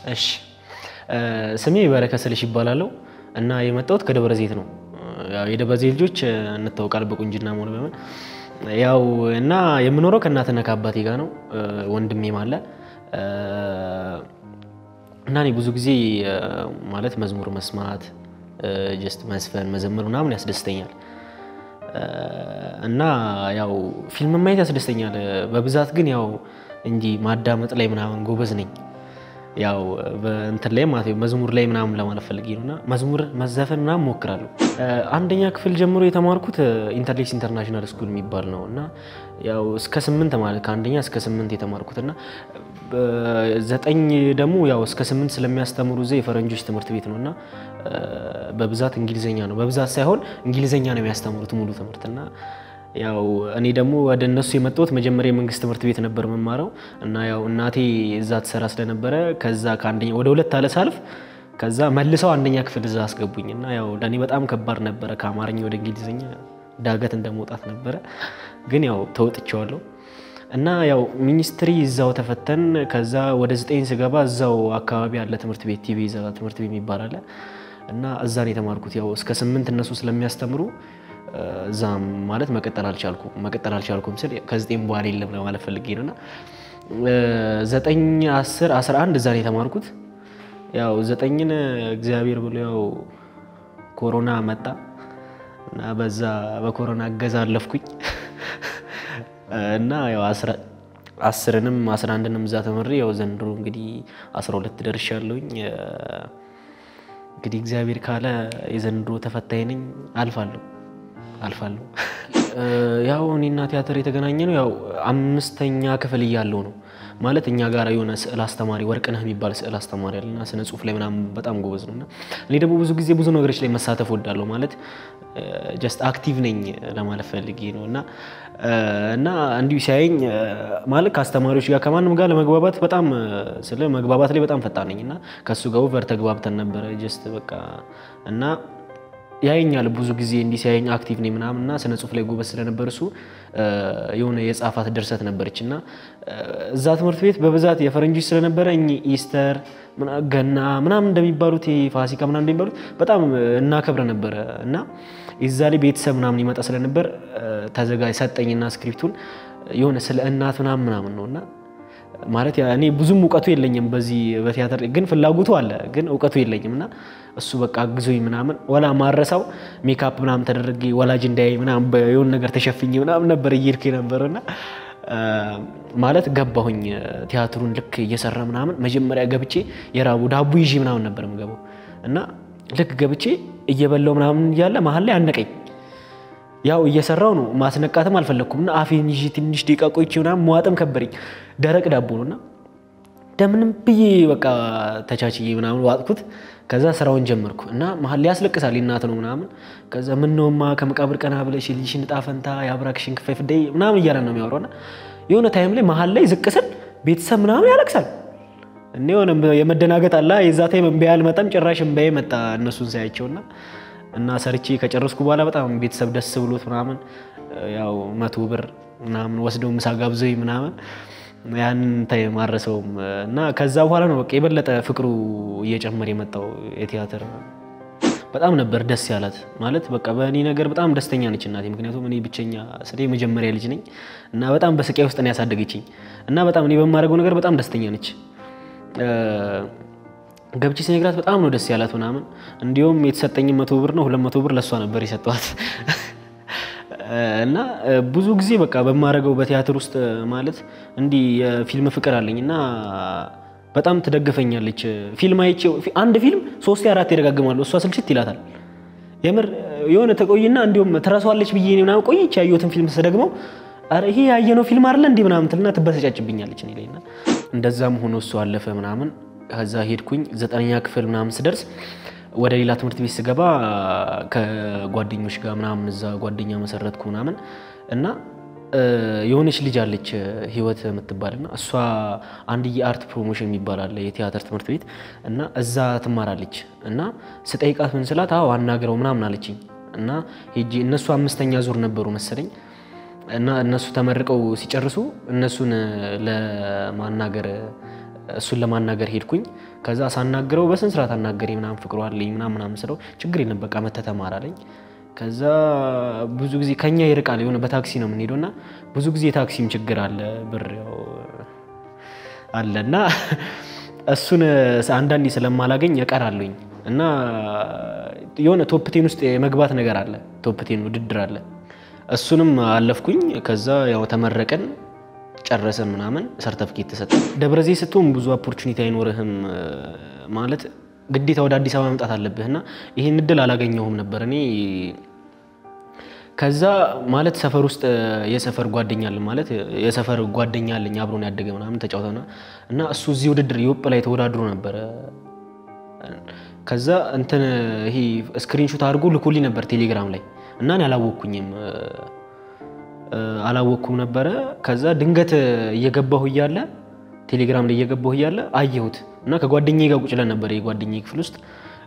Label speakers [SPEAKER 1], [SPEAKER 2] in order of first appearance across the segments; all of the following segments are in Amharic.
[SPEAKER 1] እሺ ስሜ በረከት ስልሽ ይባላለሁ እና የመጣሁት ከደብረ ዘይት ነው። ያው የደብረ ዘይት ልጆች እንታወቃለን በቁንጅና መሆን በምን ያው እና የምኖረው ከእናትና ከአባቴ ጋር ነው። ወንድሜም አለ እና እኔ ብዙ ጊዜ ማለት መዝሙር መስማት ጀስት መስፈን መዘመር ምናምን ያስደስተኛል እና ያው ፊልም ማየት ያስደስተኛል በብዛት ግን ያው እንጂ ማዳመጥ ላይ ምናምን ጎበዝ ነኝ። ያው በእንትን ላይ ማለት መዝሙር ላይ ምናምን ለማለት ፈልጌ ነው እና መዝሙር መዘፈን ምናምን ሞክራለሁ። አንደኛ ክፍል ጀምሮ የተማርኩት ኢንተርሌክስ ኢንተርናሽናል ስኩል የሚባል ነው እና ያው እስከ ስምንት ማለት ከአንደኛ እስከ ስምንት የተማርኩት እና ዘጠኝ ደግሞ ያው እስከ ስምንት ስለሚያስተምሩ እዛ የፈረንጆች ትምህርት ቤት ነው እና በብዛት እንግሊዘኛ ነው በብዛት ሳይሆን እንግሊዘኛ ነው የሚያስተምሩት ሙሉ ትምህርት እና ያው እኔ ደግሞ ወደ እነሱ የመጣሁት መጀመሪያ የመንግስት ትምህርት ቤት ነበር የምማረው እና ያው እናቴ እዛ ትሰራ ስለነበረ ከዛ ከአንደኛ ወደ ሁለት አለ ሳልፍ ከዛ መልሰው አንደኛ ክፍል እዛ አስገቡኝ እና ያው ለእኔ በጣም ከባድ ነበረ። ከአማርኛ ወደ እንግሊዝኛ ዳገት እንደመውጣት ነበረ፣ ግን ያው ተወጥቼዋለሁ እና ያው ሚኒስትሪ እዛው ተፈተን ከዛ ወደ ዘጠኝ ስገባ እዛው አካባቢ ያለ ትምህርት ቤት ቲቪ ይዛ ትምህርት ቤት የሚባል አለ እና እዛ ነው የተማርኩት። ያው እስከ ስምንት እነሱ ስለሚያስተምሩ እዛ ማለት መቀጠል አልቻልኩም። መቀጠል አልቻልኩም ስል ከዘጠኝ በኋላ የለም ለማለት ፈልጌ ነው እና ዘጠኝ አስር አስራ አንድ እዛ ነው የተማርኩት። ያው ዘጠኝን እግዚአብሔር ብሎ ያው ኮሮና መጣ እና በዛ በኮሮና እገዛ አለፍኩኝ እና ያው አስርንም አስራ አንድንም እዛ ተምሬ ያው ዘንድሮ እንግዲህ አስራ ሁለት ደርሻለሁኝ። እንግዲህ እግዚአብሔር ካለ የዘንድሮ ተፈታኝ ነኝ፣ አልፋለሁ አልፋለሁ። ያው እኔና ቲያትር የተገናኘ ነው ያው አምስተኛ ክፍል እያለሁ ነው ማለት እኛ ጋር የሆነ ስዕል አስተማሪ ወርቅነህ የሚባል ስዕል አስተማሪ አለና ስነ ጽሁፍ ላይ ምናምን በጣም ጎበዝ ነው እና እኔ ደግሞ ብዙ ጊዜ ብዙ ነገሮች ላይ መሳተፍ ወዳለሁ ማለት ጀስት አክቲቭ ነኝ ለማለት ፈልጌ ነው እና እና እንዲሁ ሲያየኝ ማለት ከአስተማሪዎች ጋር ከማንም ጋር ለመግባባት በጣም ስለ መግባባት ላይ በጣም ፈጣን ነኝ እና ከእሱ ጋር ኦቨር ተግባብተን ነበረ ጀስት በቃ እና ያየኛል ብዙ ጊዜ እንዲህ ሲያየኝ አክቲቭ ነኝ ምናምን እና ስነ ጽሁፍ ላይ ጎበዝ ስለነበር እሱ የሆነ የጻፋት ድርሰት ነበረች እና እዛ ትምህርት ቤት በብዛት የፈረንጆች ስለነበረ እኚህ ኢስተር ገና ምናምን እንደሚባሉት ፋሲካ ምናምን እንደሚባሉት በጣም እናከብረ ነበረ እና የዛ ላይ ቤተሰብ ምናምን ይመጣ ስለነበር ተዘጋጅ ሰጠኝና ስክሪፕቱን የሆነ ስለ እናት ምናምን ምናምን ነው እና ማለት እኔ ብዙም እውቀቱ የለኝም በዚህ በቲያትር ግን ፍላጎቱ አለ፣ ግን እውቀቱ የለኝም እና እሱ በቃ አግዞኝ ምናምን ወላ ማረሳው ሜካፕ ምናምን ተደረገ ወላጅ እንዳያይ ምናምን የሆነ ነገር ተሸፍኝ ምናምን ነበር እየሄድኩ የነበረው እና ማለት ገባሁኝ ቲያትሩን ልክ እየሰራ ምናምን መጀመሪያ ገብቼ የራቡ ዳቦ ይዤ ምናምን ነበር የምገባው እና ልክ ገብቼ እየበላው ምናምን እያለ መሀል ላይ አነቀኝ። ያው እየሰራው ነው ማስነቃትም አልፈለግኩም እና አፌን ይዤ ትንሽ ደቂቃ ቆይቼ ምናምን መዋጥም ከበረኝ። ደረቅ ዳቦ ነው እና እንደምንም ብዬ በቃ ተቻችዬ ምናምን ዋጥኩት። ከዛ ስራውን ጀመርኩ እና መሀል ላይ ያስለቅሳል እናት ነው ምናምን። ከዛ ምነውማ ከመቃብር ቀና ብለሽ ልጅሽን ዕጣ ፈንታ የአብራክሽን ክፋይ ፍደይ ምናምን እያለ ነው የሚያወራው እና የሆነ ታይም ላይ መሀል ላይ ዝቅ ስል ቤተሰብ ምናምን ያለቅሳል። እኔ የሆነ የመደናገጥ አላ የዛ ታይም እምባ አልመጣም ጭራሽ እምባዬ መጣ እነሱን ሳያቸውና እና ሰርቼ ከጨረስኩ በኋላ በጣም ቤተሰብ ደስ ብሎት ምናምን ያው መቶ ብር ምናምን ወስደው ምሳ ጋብዘኝ ምናምን ያንን ታይም አረሰውም እና ከዛ በኋላ ነው በቃ የበለጠ ፍቅሩ እየጨመረ የመጣው የቲያትር በጣም ነበር ደስ ያላት ማለት በቃ በእኔ ነገር በጣም ደስተኛ ነች እናቴ። ምክንያቱም እኔ ብቸኛ ስለ የመጀመሪያ ልጅ ነኝ እና በጣም በስቃይ ውስጥ ነው ያሳደገችኝ እና በጣም እኔ በማድረገው ነገር በጣም ደስተኛ ነች። ገብቼ ሲነግራት በጣም ነው ደስ ያላት ምናምን። እንዲሁም የተሰጠኝ መቶ ብር ነው ሁለት መቶ ብር ለእሷ ነበር የሰጠዋት እና ብዙ ጊዜ በቃ በማደርገው በቲያትር ውስጥ ማለት እንዲህ የፊልም ፍቅር አለኝ እና በጣም ትደግፈኛለች። ፊልም አይቼ አንድ ፊልም ሶስቴ አራት ይደጋግማለሁ እሷ ስልችት ይላታል። የምር የሆነ ተቆይና እንዲሁም ትረሷለች ብዬ ምናምን ቆይቼ ያየሁትን ፊልም ስደግመው ኧረ ይሄ ያየነው ፊልም አይደለ እንዲህ ምናምን ትልና ትበሰጫጭብኛለች እኔ ላይ እና እንደዛም ሆኖ እሱ አለፈ ምናምን ከዛ ሄድኩኝ ዘጠነኛ ክፍል ምናምን ስደርስ ወደ ሌላ ትምህርት ቤት ስገባ ከጓደኞች ጋር ምናምን እዛ ጓደኛ መሰረትኩ ምናምን እና የሆነች ልጅ አለች ህይወት የምትባል እና እሷ አንድ የአርት ፕሮሞሽን የሚባል አለ የቲያትር ትምህርት ቤት እና እዛ ትማራለች እና ስጠይቃት ምን ስላት አዎ አናግረው ምናምን አለችኝ እና ሄጄ እነሱ አምስተኛ ዙር ነበሩ መሰለኝ እና እነሱ ተመርቀው ሲጨርሱ እነሱን ለማናገር እሱን ለማናገር ሄድኩኝ። ከዛ ሳናግረው በስነ ስርዓት አናገሬ ምናምን ፍቅሩ አለኝ ምናምን ምናምን ስለው ችግር የለም በቃ መተህ ተማር አለኝ። ከዛ ብዙ ጊዜ ከኛ ይርቃል የሆነ በታክሲ ነው የምንሄደው እና ብዙ ጊዜ ታክሲም ችግር አለ ብር ያው አለ እና እሱን አንዳንዴ ስለማላገኝ እቀራለሁኝ እና የሆነ ቶፕቴን ውስጥ የመግባት ነገር አለ። ቶፕቴን ውድድር አለ። እሱንም አለፍኩኝ። ከዛ ያው ተመረቀን ጨረሰን ምናምን ሰርተፍኬት ተሰጠ። ደብረ ዘይት ስትሆን ብዙ ኦፖርቹኒቲ አይኖርህም ማለት ግዴታ ወደ አዲስ አበባ መምጣት አለብህ እና ይህን እድል አላገኘሁም ነበር እኔ ከዛ ማለት ሰፈር ውስጥ የሰፈር ጓደኛ አለ ማለት የሰፈር ጓደኛ አለኝ አብሮን ያደገ ምናምን ተጫውተና እና እሱ እዚህ ውድድር የወጥ ላይ ተወዳድሮ ነበረ። ከዛ እንትን ይሄ ስክሪንሾት አድርጎ ልኮልኝ ነበር ቴሌግራም ላይ እና እኔ አላወቅኩኝም አላወቅኩም ነበረ። ከዛ ድንገት እየገባሁ እያለ ቴሌግራም ላይ እየገባሁ እያለ አየሁት እና ከጓደኛዬ ጋር ቁጭ ለን ነበር የጓደኛዬ ክፍል ውስጥ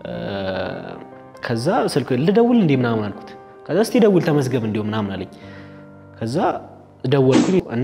[SPEAKER 1] ከዛ ስልክ ልደውል እንዴ ምናምን አልኩት። ከዛ እስቲ ደውል ተመዝገብ እንዲሁ ምናምን አለኝ። ከዛ ደወልኩኝ እና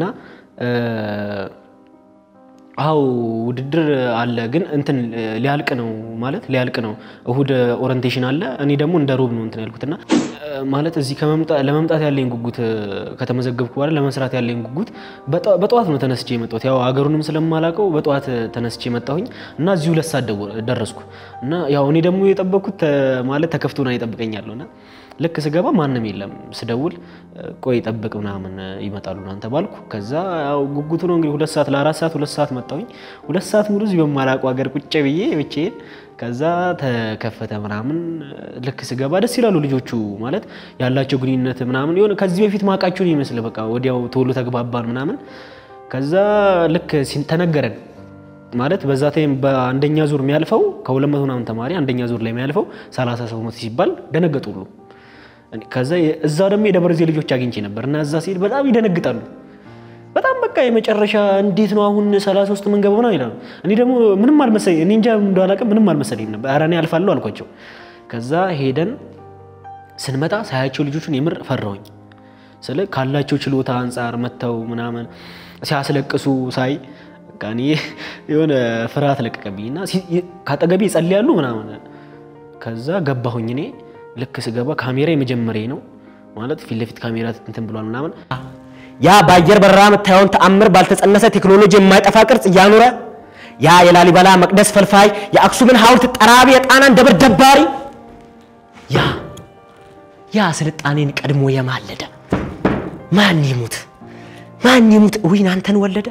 [SPEAKER 1] አው ውድድር አለ ግን እንትን ሊያልቅ ነው ማለት ሊያልቅ ነው። እሁድ ኦሪንቴሽን አለ። እኔ ደግሞ እንደ ሮብ ነው እንትን ያልኩትና ማለት እዚህ ለመምጣት ያለኝ ጉጉት ከተመዘገብኩ በኋላ ለመስራት ያለኝ ጉጉት በጠዋት ነው ተነስቼ የመጣሁት። ያው አገሩንም ስለማላውቀው በጠዋት ተነስቼ መጣሁኝ እና እዚሁ ሁለት ሰዓት ደረስኩ እና ያው እኔ ደግሞ የጠበቅኩት ማለት ተከፍቶና ይጠብቀኛለሁ እና ልክ ስገባ ማንም የለም። ስደውል ቆይ ጠብቅ ምናምን ይመጣሉ ምናምን ተባልኩ። ከዛ ያው ጉጉቱ ነው እንግዲህ ሁለት ሰዓት ለአራት ሰዓት ሁለት ሰዓት መጣሁኝ። ሁለት ሰዓት ሙሉ እዚህ በማላውቀው ሀገር ቁጭ ብዬ ብቻዬን ከዛ ተከፈተ ምናምን። ልክ ስገባ ደስ ይላሉ ልጆቹ ማለት ያላቸው ግንኙነት ምናምን የሆነ ከዚህ በፊት ማውቃቸውን ይመስል በቃ ወዲያው ቶሎ ተግባባን ምናምን። ከዛ ልክ ተነገረን ማለት በዛ ታይም በአንደኛ ዙር የሚያልፈው ከሁለት መቶ ምናምን ተማሪ አንደኛ ዙር ላይ የሚያልፈው ሰላሳ ሰው መቶ ሲባል ደነገጡ ሁሉ። ከዛ እዛ ደግሞ የደብረ ዘይት ልጆች አግኝቼ ነበር እና እዛ ሲሄድ በጣም ይደነግጣሉ። በጣም በቃ የመጨረሻ እንዴት ነው አሁን ሰላሳ ውስጥ የምንገባው ነው ይላሉ። እኔ ደግሞ ምንም አልመሰለኝ እኔ እንጃ እንደው አላውቅም ምንም አልመሰለኝም ነበር። ኧረ እኔ አልፋለሁ አልኳቸው። ከዛ ሄደን ስንመጣ ሳያቸው ልጆቹን የምር ፈራሁኝ። ስለ ካላቸው ችሎታ አንጻር መጥተው ምናምን ሲያስለቅሱ ሳይ በቃ እኔ የሆነ ፍርሃት ለቀቀብኝ እና ካጠገቤ ይጸልያሉ ምናምን። ከዛ ገባሁኝ እኔ ልክ ስገባ ካሜራ የመጀመሪያ ነው ማለት ፊት ለፊት ካሜራ እንትን ብሏል ምናምን
[SPEAKER 2] ያ በአየር በረራ የምታየውን ተአምር ባልተጸነሰ ቴክኖሎጂ የማይጠፋ ቅርጽ እያኖረ ያ የላሊበላ መቅደስ ፈልፋይ የአክሱምን ሐውልት ጠራቢ የጣናን ደብር ደባሪ ያ ያ ስልጣኔን ቀድሞ የማለደ ማን ይሙት ማን ይሙት እዊን አንተን ወለደ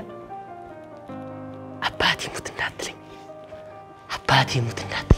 [SPEAKER 2] አባቴ ሙት እንዳትለኝ አባቴ ሙት እንዳትለኝ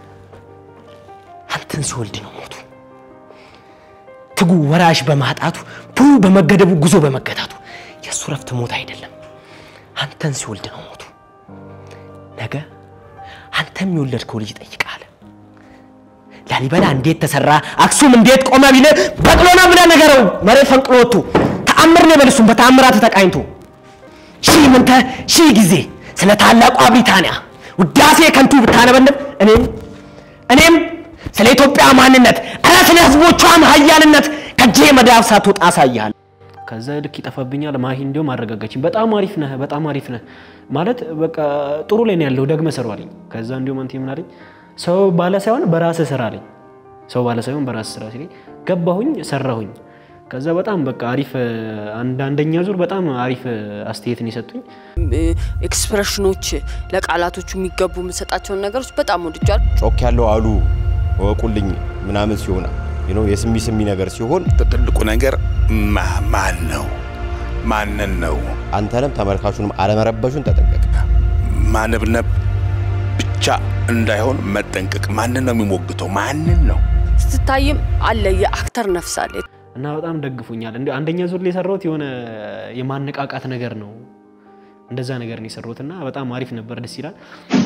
[SPEAKER 2] አንተን ሲወልድ ነው ሞቱ ትጉ ወራሽ በማጣቱ ቡ በመገደቡ ጉዞ በመገታቱ የእሱ ረፍት ሞት አይደለም አንተን ሲወልድ ነው ሞቱ ነገ አንተም የወለድከው ልጅ ይጠይቃል ላሊበላ እንዴት ተሰራ አክሱም እንዴት ቆመ ቢለ በቅሎ ነው ብለህ ነገረው መሬት ፈንቅሎ ወጥቶ ተአምር ነው በልሱም በተአምራት ተቃኝቶ ሺህ ምንተ ሺህ ጊዜ ስለ ታላቋ ብሪታንያ ውዳሴ ከንቱ ብታነበንብ እኔም እኔም ስለ ኢትዮጵያ ማንነት ኧረ ስለ ሕዝቦቿም ሀያልነት ከጄ መዳፍ ሳትወጣ አሳያለሁ።
[SPEAKER 1] ከዛ ልክ ይጠፋብኛል። ማሂ እንዲሁም አረጋጋችኝ። በጣም አሪፍ ነህ፣ በጣም አሪፍ ነህ ማለት በቃ ጥሩ ላይ ነው ያለው፣ ደግመህ ስሩ አለኝ። ከዛ እንዲሁም አንተ ምን አለኝ፣ ሰው ባለ ሳይሆን በራስህ ስራ አለኝ። ሰው ባለ ሳይሆን በራስህ ስራ ሲለኝ ገባሁኝ፣ ሰራሁኝ። ከዛ በጣም በቃ አሪፍ አንድ አንደኛ ዙር በጣም አሪፍ አስተያየትን የሰጡኝ
[SPEAKER 3] ኤክስፕሬሽኖች ለቃላቶቹ የሚገቡ የምሰጣቸውን ነገሮች በጣም ወድጃል።
[SPEAKER 4] ጮክ ያለው አሉ ወቁልኝ ምናምን ሲሆን ነው የስሚ ስሚ ነገር ሲሆን
[SPEAKER 5] ትልቁ ነገር ማ- ማን ነው ማንን ነው
[SPEAKER 4] አንተንም ተመልካቹንም አለመረበሹን ተጠንቀቅ።
[SPEAKER 5] ማነብነብ ብቻ እንዳይሆን መጠንቀቅ። ማንን ነው የሚሞግተው? ማንን ነው
[SPEAKER 3] ስትታይም አለ የአክተር ነፍስ አለ።
[SPEAKER 1] እና በጣም ደግፎኛል። እንዲ አንደኛ ዙር ላይ የሰራሁት የሆነ የማነቃቃት ነገር ነው። እንደዛ ነገር ነው የሰራሁት እና በጣም አሪፍ ነበር፣ ደስ ይላል።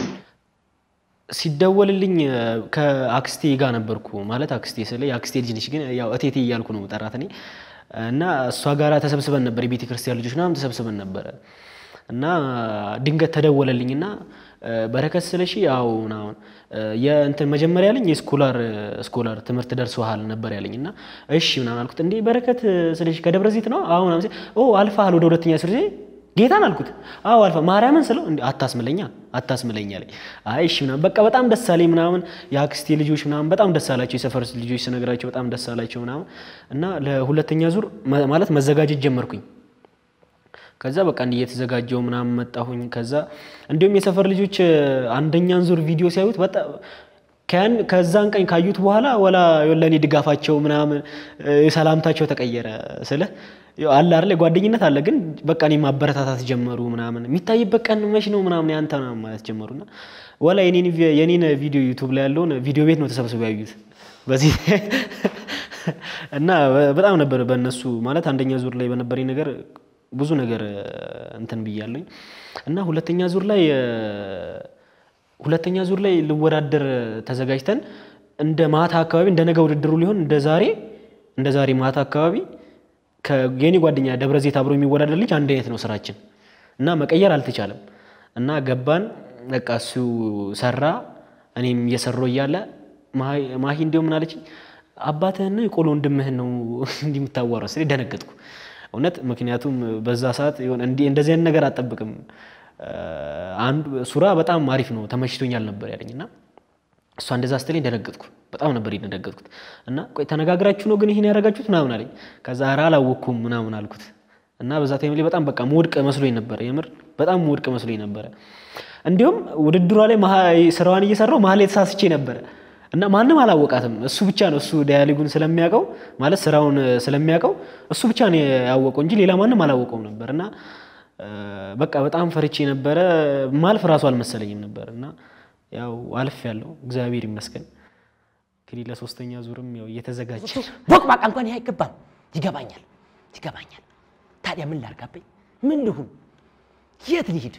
[SPEAKER 1] ሲደወልልኝ ከአክስቴ ጋር ነበርኩ። ማለት አክስቴ ስለ የአክስቴ ልጅ ነች፣ ግን ያው እቴቴ እያልኩ ነው ጠራት እኔ እና እሷ ጋር ተሰብስበን ነበር። የቤተ ክርስቲያን ልጆች ምናምን ተሰብስበን ነበረ እና ድንገት ተደወለልኝና በረከት ስለሺ ያው ምናምን የእንትን መጀመሪያ ያለኝ የስኮላር ስኮላር ትምህርት ደርሶሃል ነበር ያለኝ እና እሺ ምናምን አልኩት። እንዴ በረከት ስለሺ ከደብረ ዘይት ነው? አሁን ምናምን ሲል ኦ አልፈሃል ወደ ሁለተኛ ሱር ጌታን አልኩት። አዎ አልፋ ማርያምን ስለው እንዲ አታስምለኛ አታስምለኛ ላይ አይ እሺ ምናምን በቃ በጣም ደስ አለኝ ምናምን የአክስቴ ልጆች ምናምን በጣም ደስ አላቸው። የሰፈር ልጆች ስነግራቸው በጣም ደስ አላቸው ምናምን እና ለሁለተኛ ዙር መ- ማለት መዘጋጀት ጀመርኩኝ። ከዛ በቃ እንዲህ እየተዘጋጀው ምናምን መጣሁኝ። ከዛ እንዲሁም የሰፈር ልጆች እ፣ አንደኛን ዙር ቪዲዮ ሲያዩት በጣም ከያን ከዛን ቀን ካዩት በኋላ ወላ ለእኔ ድጋፋቸው ምናምን እ፣ ሰላምታቸው ተቀየረ። ስለ ያው አለ አይደል ጓደኝነት አለ፣ ግን በቃ እኔ ማበረታታት ጀመሩ ምናምን የሚታይበት ቀን መች ነው ምናምን ያንተ ምናምን ማለት ጀመሩና ወላ የኔን ቪ- የኔን ቪዲዮ ዩቱብ ላይ ያለውን ቪዲዮ ቤት ነው ተሰብስበው ያዩት በዚህ እና በ- በጣም ነበር በእነሱ ማለት አንደኛ ዙር ላይ በነበረኝ ነገር ብዙ ነገር እ፣ እንትን ብያለኝ እና ሁለተኛ ዙር ላይ እ፣ ሁለተኛ ዙር ላይ ልወዳደር ተዘጋጅተን እንደ ማታ አካባቢ እንደ ነገ ውድድሩ ሊሆን እንደ ዛሬ እንደ ዛሬ ማታ አካባቢ ከየኔ ጓደኛ ደብረ ዘይት አብሮ የሚወዳደር ልጅ አንድ አይነት ነው ስራችን እና መቀየር አልተቻለም እና ገባን። በቃ እሱ ሰራ፣ እኔም እየሰራሁ እያለ ማሂ- ማሂ እንዲያው ምን አለችኝ፣ አባትህን ነው የቆሎ ወንድምህን ነው እንዲህ የምታዋራው ስል ደነገጥኩ እውነት። ምክንያቱም በዛ ሰዓት የሆነ እንዲህ እንደዚህ አይነት ነገር አጠብቅም። አንዱ ሱራ በጣም አሪፍ ነው ተመችቶኛል ነበር ያለኝ እና እሷ እንደዛ ስትለኝ ደነገጥኩ። በጣም ነበር የደነገጥኩት እና ቆይ ተነጋግራችሁ ነው ግን ይሄን ያደረጋችሁት ምናምን አለኝ። ከዛ ኧረ አላወቅኩም ምናምን አልኩት እና በዛ ታይም ላይ በጣም በቃ መውድቅ መስሎኝ ነበረ። የምር በጣም መውድቅ መስሎኝ ነበረ። እንዲሁም ውድድሯ ላይ መሀ- ስራዋን እየሰራው መሀል ላይ ተሳስቼ ነበረ እና ማንም አላወቃትም። እሱ ብቻ ነው እሱ ዳያሊጉን ስለሚያውቀው ማለት ስራውን ስለሚያውቀው እሱ ብቻ ነው ያወቀው እንጂ ሌላ ማንም አላወቀውም ነበር እና እ፣ በቃ በጣም ፈርቼ ነበረ። ማልፍ ራሱ አልመሰለኝም ነበር እና ያው አልፍ ያለው እግዚአብሔር ይመስገን። እንግዲህ ለሶስተኛ ዙርም ያው እየተዘጋጀ
[SPEAKER 2] ቦቅባቃ እንኳን ይህ አይገባም። ይገባኛል ይገባኛል። ታዲያ ምን ላርጋበኝ? ምን ልሁን? የት ልሂድ?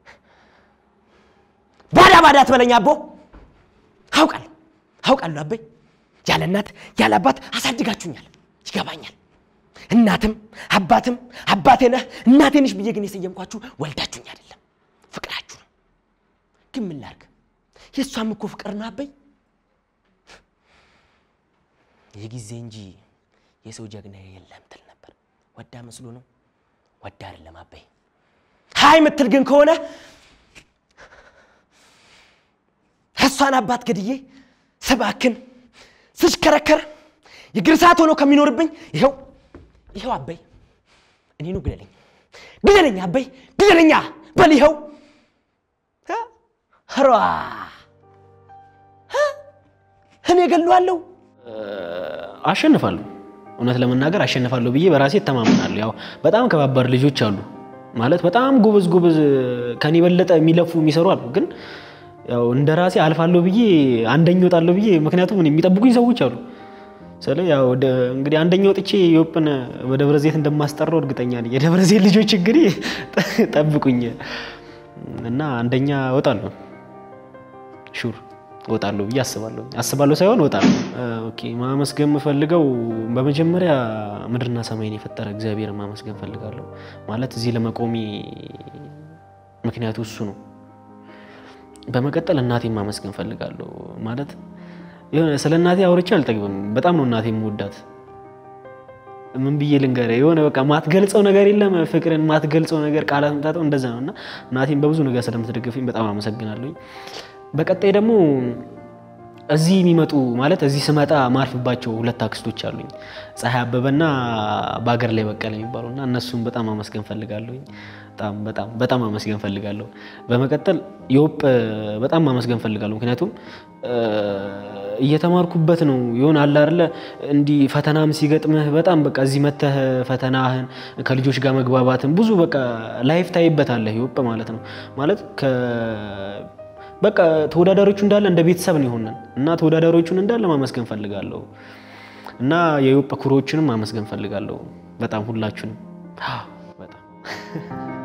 [SPEAKER 2] ባዳ ባዳ አትበለኝ አቦ። አውቃለሁ አውቃለሁ አበይ፣ ያለ እናት ያለ አባት አሳድጋችሁኛል። ይገባኛል። እናትም አባትም አባቴ ነህ እናቴ ነሽ ብዬ ግን የሰየምኳችሁ ወልዳችሁኝ አይደለም፣ ፍቅራችሁ ነው። ግን ምን ላርግ? የእሷም እኮ ፍቅር ነው አበይ የጊዜ እንጂ የሰው ጀግና የለም ትል ነበር። ወዳ መስሎ ነው ወዳ አይደለም አበይ። ሀይ ምትል ግን ከሆነ እሷን አባት ገድዬ ስባክን ስሽከረከር የእግር ሰዓት ሆኖ ከሚኖርብኝ ይኸው ይኸው አበይ እኔኑ ግደለኝ ግደለኝ አበይ ግደለኛ በል ይኸው እ? ኧረ እ? እኔ ገለዋለሁ
[SPEAKER 1] አሸንፋለሁ። እውነት ለመናገር አሸንፋለሁ ብዬ በራሴ እተማመናለሁ። ያው በጣም ከባባድ ልጆች አሉ ማለት በጣም ጎበዝ ጎበዝ ከኔ የበለጠ የሚለፉ የሚሰሩ አሉ። ግን ያው እንደ ራሴ አልፋለሁ ብዬ አንደኛ እወጣለሁ ብዬ ምክንያቱም እኔ የሚጠብቁኝ ሰዎች አሉ። ስለ ያው ወደ- እንግዲህ አንደኛ ወጥቼ የወጵን በደብረ ዘይት እንደማስጠራው እርግጠኛ ነኝ። የደብረ ዘይት ልጆች እንግዲህ ጠብቁኝ እና አንደኛ እወጣለሁ ሹር እወጣለሁ ብዬ አስባለሁ። አስባለሁ ሳይሆን እወጣለሁ። ኦኬ ማመስገን የምፈልገው በመጀመሪያ ምድርና ሰማይን የፈጠረ እግዚአብሔር ማመስገን ፈልጋለሁ። ማለት እዚህ ለመቆሜ ምክንያቱ እሱ ነው። በመቀጠል እናቴን ማመስገን ፈልጋለሁ። ማለት የሆነ ስለ እናቴ አውርቼ አልጠግብም። በጣም ነው እናቴ የምወዳት። ምን ብዬ ልንገርህ? የሆነ በቃ ማትገልጸው ነገር የለም። ፍቅርን ማትገልጸው ነገር ቃላት ምታጠው እንደዛ ነው እና እናቴን በብዙ ነገር ስለምትደግፈኝ በጣም አመሰግናለሁ። በቀጣይ ደግሞ እዚህ የሚመጡ ማለት እዚህ ስመጣ ማርፍባቸው ሁለት አክስቶች አሉኝ፣ ፀሐይ አበበና በሀገር ላይ በቀለ የሚባሉ እና እነሱን በጣም አመስገን ፈልጋለሁኝ። በጣም በጣም በጣም አመስገን ፈልጋለሁ። በመቀጠል የወጵ በጣም ማመስገን ፈልጋለሁ። ምክንያቱም እ፣ እየተማርኩበት ነው የሆነ አለ አይደለ እንዲህ ፈተናም ሲገጥምህ በጣም በቃ እዚህ መተህ ፈተናህን ከልጆች ጋር መግባባትን ብዙ በቃ ላይፍ ታይበታለህ የወጵ ማለት ነው ማለት ከ በቃ ተወዳዳሪዎቹ እንዳለ እንደ ቤተሰብ ነው የሆነን እና ተወዳዳሪዎቹን እንዳለ ማመስገን ፈልጋለሁ እና የኢትዮጵያ ኩሮዎችንም ማመስገን ፈልጋለሁ። በጣም ሁላችሁንም አዎ፣ በጣም